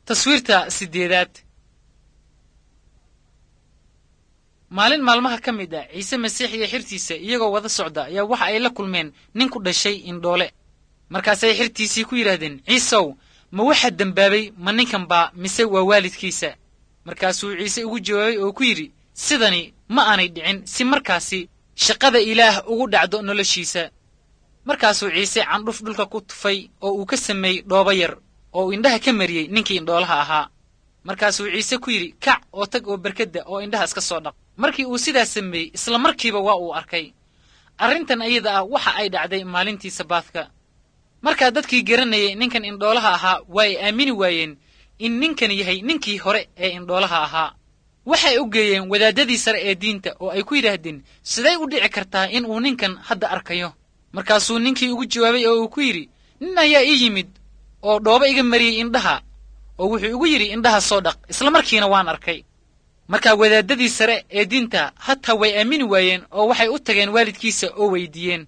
taswiirta sideedaad maalin maalmaha ka mid ah ciise masiix iyo xirtiisa iyagoo wada socda ayaa waxa ay la kulmeen nin ku dhashay indhoole markaasay xirtiisii ku yidhaahdeen ciisow ma waxaa dembaabay ma ninkan baa mise waa waalidkiisa markaasuu ciise ugu jawaabay oo ku yidhi sidani ma aanay dhicin si markaasi shaqada ilaah ugu dhacdo noloshiisa markaasuu ciise candhuf dhulka ku tufay oo uu ka sameeyey dhoobo yar oo uu indhaha ka mariyey ninkii indhoolaha ahaa markaasuu ciise ku yidhi kac oo tag oo berkadda oo indhaha iska soo dhaq markii uu sidaas sameeyey isla markiiba waa uu arkay arrintan ayada ah waxa ay dhacday maalintii sabaadka markaa dadkii garanayay ninkan indhoolaha ahaa waa ay aamini waayeen in ninkan yahay ninkii hore ee indhoolaha ahaa waxay u geeyeen wadaaddadii sare ee diinta oo ay ku yidhaahdeen siday u dhici kartaa in uu ninkan hadda arkayo markaasuu ninkii ugu jawaabay oo uu ku yidhi nin ayaa ii yimid oo dhoobo iga mariyey indhaha oo wuxuu igu yidhi indhaha soo dhaq isla markiina waan arkay markaa wadaaddadii sare ee diinta hataa way aamini waayeen oo waxay u tageen waalidkiisa oo weydiiyeen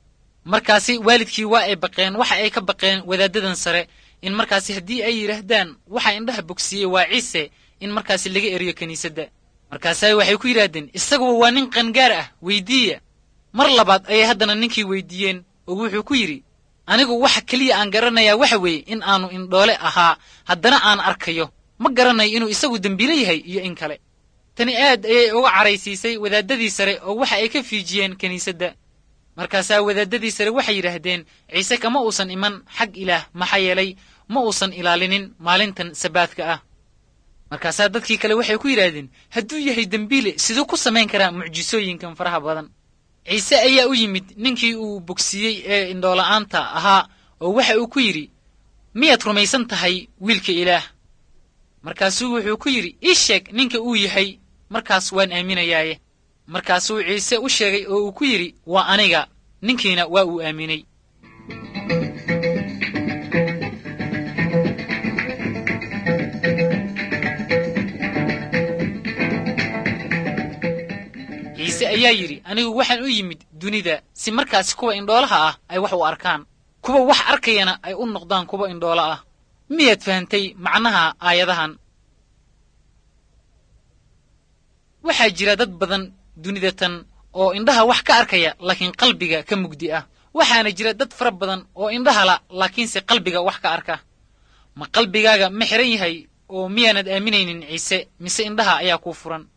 markaasi waalidkii waa ay baqeen waxa ay ka baqeen wadaaddadan sare in markaasi haddii ay yidhaahdaan waxa indhaha bogsiiyey waa ciise in markaasi laga eriyo kiniisadda markaasa waxay ku yidhaahdeen isaguba waa nin qangaar ah weydiiya mar labaad ayay haddana ninkii weydiiyeen oo wuxuu ku yidhi anigu waxa keliya aan garanayaa waxa weeye in aanu indhoole ahaa haddana aan arkayo ma garanayo inuu isagu dembiilo yahay iyo in kale tani aad ayay uga caraysiisay wadaaddadii sare oo waxa ay ka fiijiyeen kiniisadda markaasaa wadaaddadii sare waxay yidhaahdeen ciise kama uusan iman xag ilaah maxaa yeelay ma uusan ilaalinin maalintan sabaadka ah markaasaa dadkii kale waxay ku yidhaahdeen hadduu yahay dembiile siduu ku samayn karaa mucjisooyinkan faraha badan ciise ayaa u yimid ninkii uu bogsiiyey ee indhoola'aanta ahaa oo waxa uu ku yidhi miyaad rumaysan tahay wiilka ilaah markaasuu wuxuu ku yidhi ii sheeg ninka uu yahay markaas waan aaminayaaye markaasuu ciise u sheegay oo uu ku yidhi waa aniga ninkiina waa uu aaminay ciise ayaa yidhi anigu waxaan u yimid dunida si markaasi kuwa indhoolaha ah ay wax u arkaan kuwa wax arkayana ay u noqdaan kuwa indhoolo ah miyaad fahantay macnaha aayadahan waxaa jira dad badan dunida tan oo indhaha wax ka arkaya laakiin qalbiga ka mugdi ah waxaana jira dad fara badan oo indhaha la laakiinse qalbiga wax ka arka ma qalbigaaga ma xihan yahay oo miyaanad aaminaynin ciise mise indhaha ayaa kuu furan